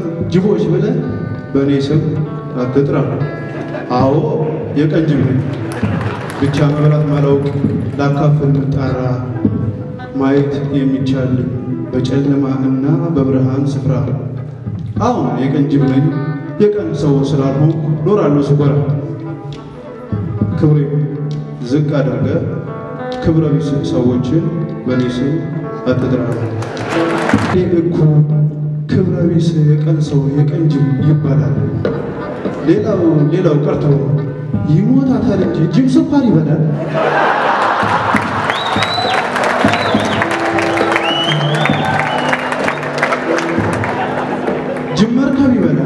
ጅቦች ብለህ በእኔ ስም አትጥራ። አዎ የቀን ጅብ ነኝ። ብቻ መብላት ማላውቅ ላካፍል ምጣራ ማየት የሚቻል በጨለማ እና በብርሃን ስፍራ። አሁን የቀን ጅብ ነኝ። የቀን ሰው ስላልሆንኩ ኖራለሁ ስኮራ። ክብሬ ዝቅ አድርገ ክብረ ቢስ ሰዎችን በእኔ ስም አትጥራ። እኔ እኮ ክብረ ቢስ የቀን ሰው የቀን ጅብ ይባላል። ሌላው ሌላው ቀርቶ ይሞታታል እንጂ ጅብ ስኳር ይበላል። ጅብ መርከብ ይበላል።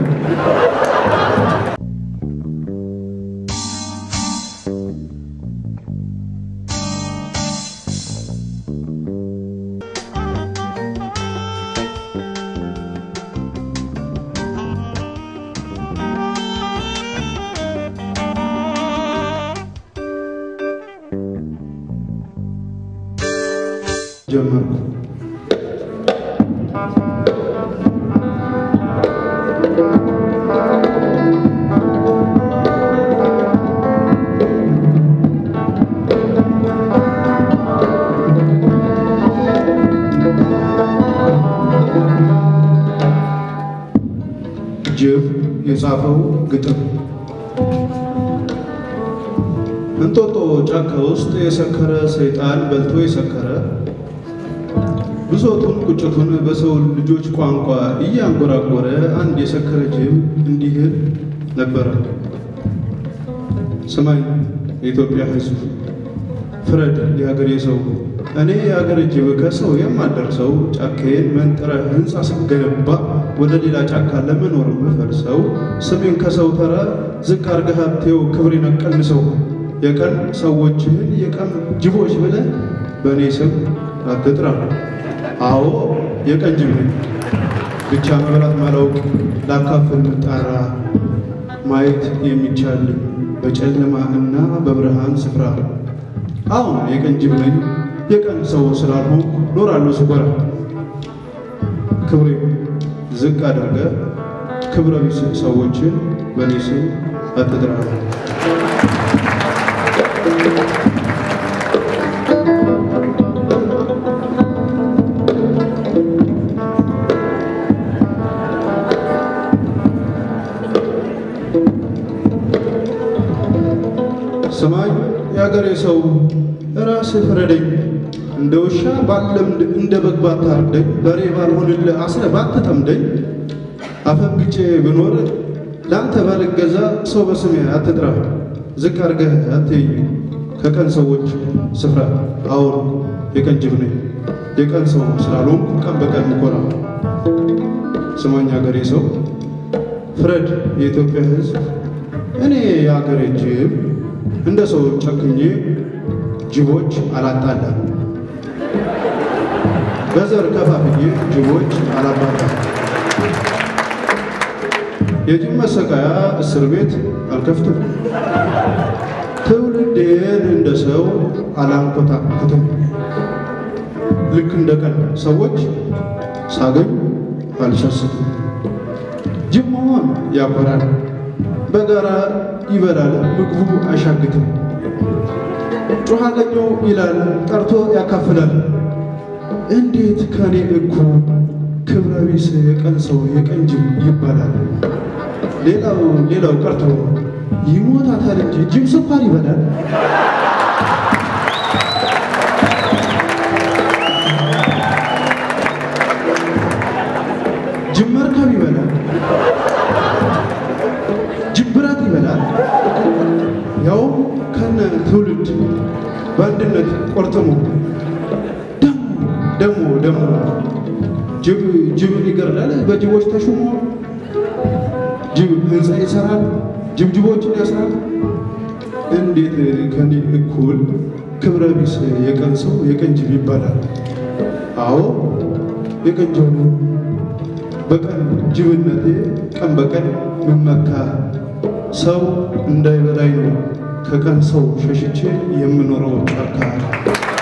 ጀመርኩ ጅብ የጻፈው ግጥም እንጦጦ ጫካ ውስጥ የሰከረ ሰይጣን በልቶ የሰከረ ብሶቱን ቁጭቱን በሰው ልጆች ቋንቋ እያንጎራጎረ አንድ የሰከረ ጅብ እንዲህ ነበረ። ስማኝ የኢትዮጵያ ሕዝብ ፍረድ የሀገሬ ሰው፣ እኔ የሀገር ጅብ ከሰው የማደርሰው ጫካዬን መንጥረ ሕንፃ ስገነባ ወደ ሌላ ጫካ ለመኖር ምፈርሰው ስሜን ከሰው ተራ ዝቅ አርገህ ሀብቴው ክብሬን ቀንሰው የቀን ሰዎችህን የቀን ጅቦች ብለህ በእኔ ስም አትጥራ። አዎ የቀን ጅብ ነኝ። ብቻ መብላት ማላውቅ ላካፍል ምጣራ ማየት የሚቻል በጨለማ እና በብርሃን ስፍራ። አሁን የቀን ጅብ ነኝ። የቀን ሰው ስላልሆንኩ ኖራለሁ ስኮራ። ክብሬ ዝቅ አድርገ ክብረ ቢስ ሰዎችን በእኔ ስም አትጥራ። ስማኝ የአገሬ ሰው ራስህ ፍረደኝ። እንደ ውሻ ባለምድ እንደ በግ ባታርደኝ፣ በሬ ባልሆንልህ አስረህ ባትጠምደኝ፣ አፈንግጬ ብኖር ለአንተ ባልገዛ ሰው በስሜ አትጥራ። ዝቅ አድርገህ አትይኝ ከቀን ሰዎች ስፍራ። አዎን የቀን ጅብ ነኝ። የቀን ሰው ስላልሆንኩ ቀን በቀን ምኮራ። ስማኝ አገሬ ሰው ፍረድ የኢትዮጵያ ሕዝብ እኔ የአገሬ ጅብ እንደ ሰው ጨክኜ ጅቦች አላጣላም። በዘር ከፋፍዬ ጅቦች አላባላም። የጅብ መሰቃያ እስር ቤት አልከፍትም። ትውልዴን እንደ ሰው አላንኮታኩትም። ልክ እንደ ቀን ሰዎች ሳገኝ አልሰስትም። ጅብ መሆን ያኮራል። በጋራ ይበላል ምግቡ አይሻግትም። ጮኻለኛው ይላል ጠርቶ ያካፍላል። እንዴት ከኔ እኩል ክብረ ቢስ የቀን ሰው የቀን ጅብ ይባላል? ሌላው ሌላው ቀርቶ ይሞታታል እንጂ ጅብ ስኳር ይበላል። ጅብ መርከብ ይበላል። ጅብ ብረት ይበላል። ያው ከነ ትውልድ በአንድነት ቆርጥሞ ደሞ ደሞ ጅብ ጅብን ይገርላል በጅቦች ተሹሞ ጅብ ህንፃ ይሰራል፣ ጅብ ጅቦችን ያስራል። እንዴት ከኔ እኩል ክብረ ቢስ የቀን ሰው የቀን ጅብ ይባላል? አዎ የቀን ጅብ ነው። በቀን ጅብነቴ ቀን በቀን ምመካ ሰው እንዳይበላኝ ነው ከቀን ሰው ሸሽቼ የምኖረው ጫካ